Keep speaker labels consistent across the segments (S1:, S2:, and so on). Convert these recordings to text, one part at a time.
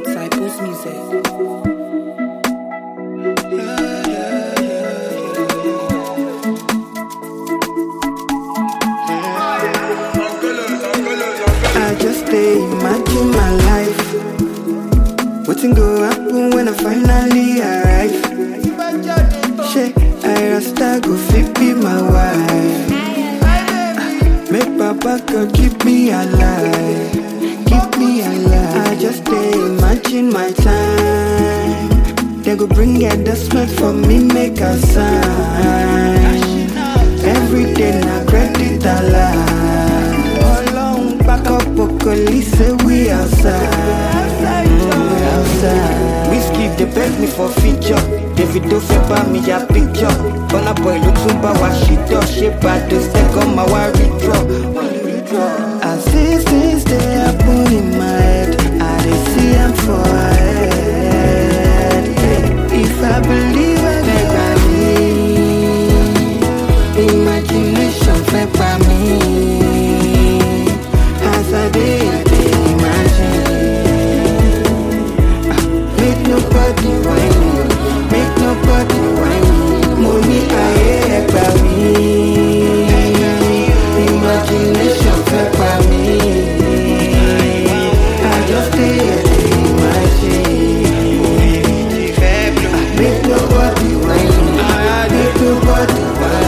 S1: Cyprus Music.
S2: I just stay imagine my life. Wetin go happen when I finally arrive? Shey, I rasta go fit be my wife. Make Papa God keep me alive, keep me alive. I just stay imagine my time. They go bring adjustment for me, make a sign. Every day na credit alive. Ọlọ́run back up Okoli say we outside. Mm, we outside. Whiskey dey beg me for feature. Davido fẹ́ bá mi ya picture. Burna boy ló tún bá wa ṣìtọ́. Ṣé Bàdó second ma wá withdraw? As these things dey happen in my head, I dey see am for head. If I believe I dey believe. Imagination fẹ́ pa mí. As I dey, I dey imagine. Ah, Make nobody whine me, make nobody whine me. Mo ní ayé ẹgbà mí. Imagination fẹ́ pa mí. I just dey here dey imagine. Ah, Make nobody whine me, make nobody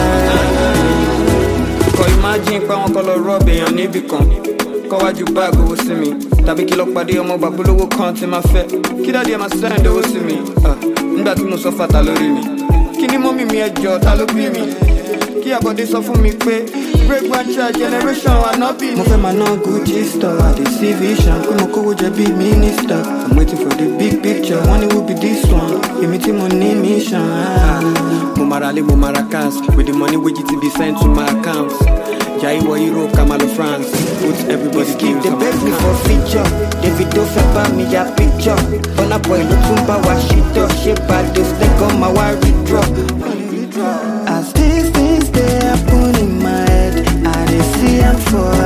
S2: whine
S3: kọ imagine pé àwọn kan lọ rọ́ọ̀bù èèyàn níbì kan kọ́wájú báàgì owó sí mi tàbí kí lọ pàdé ọmọ bàbúlówó kan tí máa fẹ́ kí dáàdi ẹ̀ máa send owó sí mi Ah, nígbà tí mo sọ fàtà lórí mi kí ni mọ́mì mi ẹjọ́ ta ló bí mi kí àbọ̀dé sọ fún mi pé break one child generation ànábì
S2: mo
S3: ni.
S2: fẹ́ máa ná gucci store i dey see vision pé mo kówó jẹ bí minister i'm waiting for the big picture wọ́n ní who be this one èmi tí mo ní mission. ah.
S3: mo mara lé mo mara cars with the money wey gt be sent to my account jai wọ europe kamalo france put everybody
S2: Keep
S3: skills
S2: the
S3: on my
S2: beg me
S3: account.
S2: for feature Davido fẹ́ bá mi ya picture Burna boy ló tún bá wa ṣìtọ́ Ṣé Bàdó second ma wá withdraw? As these things dey happen in my head I dey see am for